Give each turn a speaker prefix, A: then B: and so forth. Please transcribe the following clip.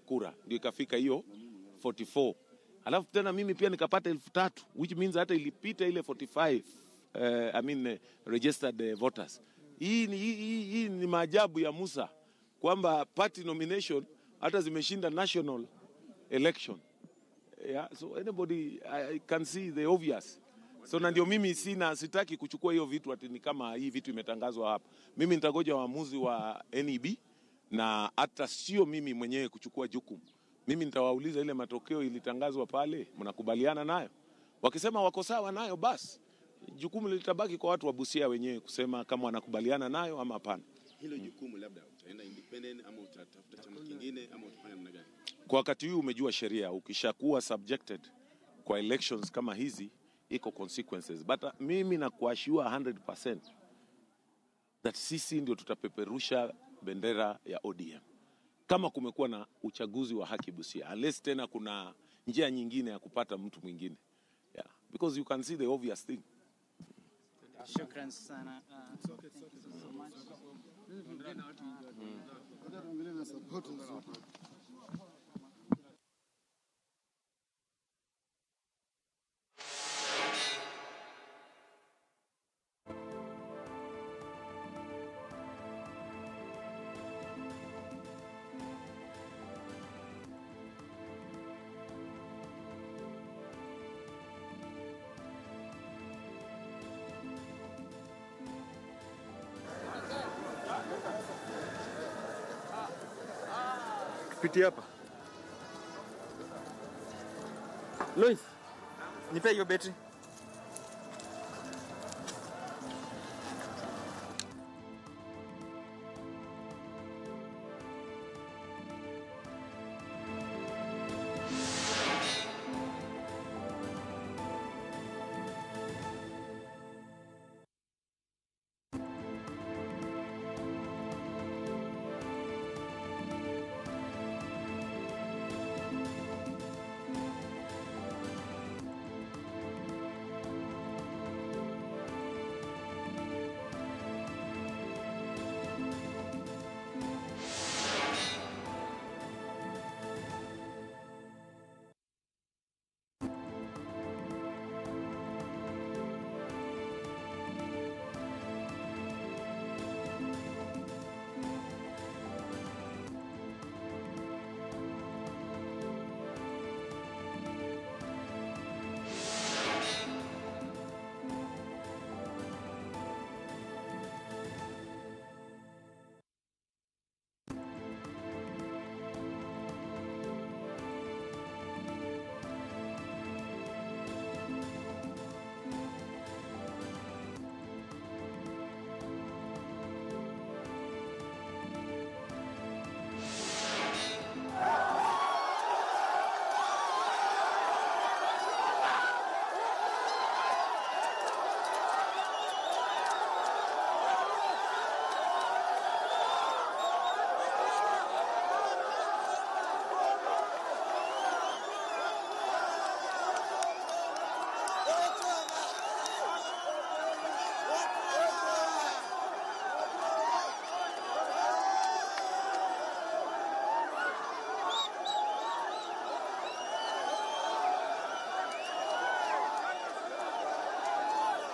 A: kura ndio ikafika hiyo 44 alafu tena mimi pia nikapata elfu tatu which means hata ilipita ile 45 uh, I mean, uh, registered uh, voters hii ni, hii, hii, hii ni maajabu ya Musa kwamba party nomination hata zimeshinda national election yeah, so anybody I, I can see the obvious so na ndio mimi sina sitaki kuchukua hiyo vitu ati ni kama hii vitu imetangazwa hapa mimi nitagoja waamuzi wa NEB na hata sio mimi mwenyewe kuchukua jukumu mimi nitawauliza ile matokeo ilitangazwa pale mnakubaliana nayo wakisema wako sawa nayo basi jukumu litabaki kwa watu wa Busia wenyewe kusema kama wanakubaliana nayo ama hapana
B: hilo jukumu labda utaenda independent ama utatafuta chama kingine ama utafanya namna gani?
A: kwa wakati huu umejua sheria ukishakuwa subjected kwa elections kama hizi iko consequences but uh, mimi nakuashua 100% that sisi ndio tutapeperusha bendera ya ODM kama kumekuwa na uchaguzi wa haki Busia, unless tena kuna njia nyingine ya kupata mtu mwingine yeah. because you can see the obvious thing
C: Shukran sana. Uh, thank you so much.
D: Pitia hapa. Lois, nipe hiyo betri.